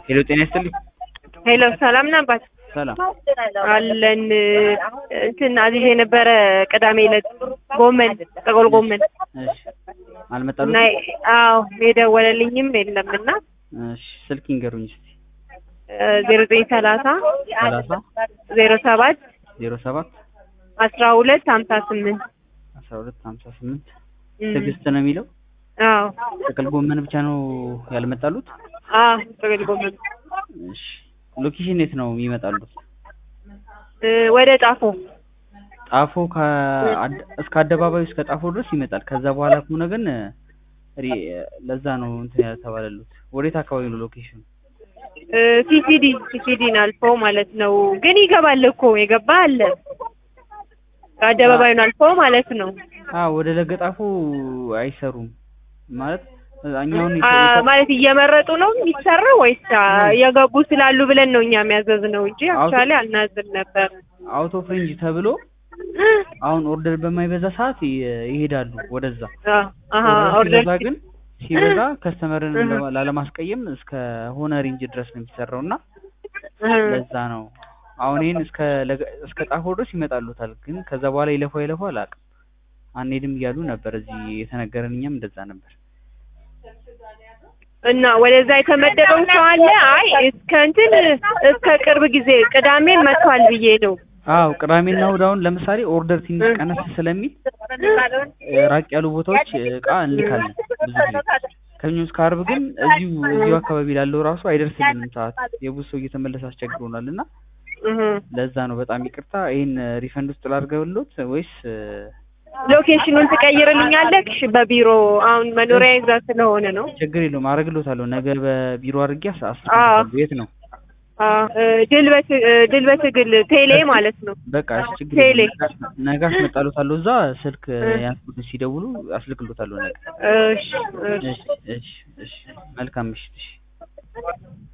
ሄሎ ጤና ይስጥልኝ። ሄሎ ሰላም ነህ አባት? ሰላም አለን እንትን አዚዝ የነበረ ቅዳሜ ዕለት ጎመን ጥቅል ጎመን እሺ አልመጣሉም? እና አዎ የደወለልኝም የለም እና እሺ ስልክ ይንገሩኝ እስቲ። ዜሮ ዘጠኝ ሰላሳ ሰላሳ ዜሮ ሰባት ዜሮ ሰባት አስራ ሁለት ሀምሳ ስምንት አስራ ሁለት ሀምሳ ስምንት ትዕግስት ነው የሚለው። አዎ ጥቅል ጎመን ብቻ ነው ያልመጣሉት? አዎ ጥቅል ጎመን እሺ ሎኬሽን የት ነው የሚመጣሉት? እ ወደ ጣፎ ጣፎ ከአድ- እስከ አደባባዩ እስከ ጣፎ ድረስ ይመጣል። ከዛ በኋላ ከሆነ ግን ሪ- ለዛ ነው እንትን ያልተባለሉት። ወዴት አካባቢ ነው ሎኬሽኑ? ሲሲዲ ሲሲዲን አልፎ ማለት ነው። ግን ይገባል እኮ የገባ አለ አደባባዩን አልፎ ማለት ነው። አ ወደ ለገጣፎ አይሰሩም ማለት እኛውን አ ማለት እየመረጡ ነው የሚሰራው ወይስ አ የገቡ ስላሉ ብለን ነው እኛ የሚያዘዝ ነው እንጂ አክቹዋሊ አልናዝም ነበር። አውቶ ፍሬንጅ ተብሎ አሁን ኦርደር በማይበዛ ሰዓት ይ- ይሄዳሉ ወደዛ። አ አሃ ኦርደር ኦርደር ሲበዛ ግን ሲበዛ ከስተመርን ለማ- ላለማስቀየም እስከ ሆነ ሬንጅ ድረስ ነው የሚሰራው እና ለዛ ነው አሁን ይሄን እስከ ለገ- እስከ ጣፎ ድረስ ይመጣሉታል። ግን ከዛ በኋላ ይለፋ ይለፋ አላውቅም አንሄድም እያሉ ነበር። እዚህ የተነገረን እኛም እንደዛ ነበር። እና ወደዛ የተመደበው ሰው አለ። አይ እስከ እንትን እስከ ቅርብ ጊዜ ቅዳሜ መጥቷል ብዬ ነው። አዎ ቅዳሜና እሑድ አሁን ለምሳሌ ኦርደር ትንሽ ቀነስ ስለሚል እ ራቅ ያሉ ቦታዎች እቃ እንልካለን ብዙ ጊዜ። ከእኛ እስከ ዓርብ ግን እዚሁ እዚሁ አካባቢ ላለው ራሱ አይደርስልንም ሰዓት የብዙ ሰው እየተመለሰ አስቸግሮናል እና እህ ለዛ ነው በጣም ይቅርታ። ይሄን ሪፈንድ ውስጥ ላድርገውልዎት ወይስ እ ሎኬሽኑን ትቀይርልኛለህ? እሺ በቢሮ አሁን መኖሪያ ይዛ ስለሆነ ነው። ችግር የለውም አደርግልዎታለሁ። ነገ በቢሮ አድርጌ አስ- አዎ። አስልክልዎታለሁ። የት ነው? አ እ ድል በት- እ ድል በትግል ቴሌ ማለት ነው። በቃ እሺ ችግር ቴሌ። የለውም። ነገ አስመጣልዎታለሁ። እዛ ስልክ ያንስኩት ሲደውሉ አስልክልዎታለሁ ነገ። እሺ እሺ እሺ እሺ እሺ መልካም ምሽት እሺ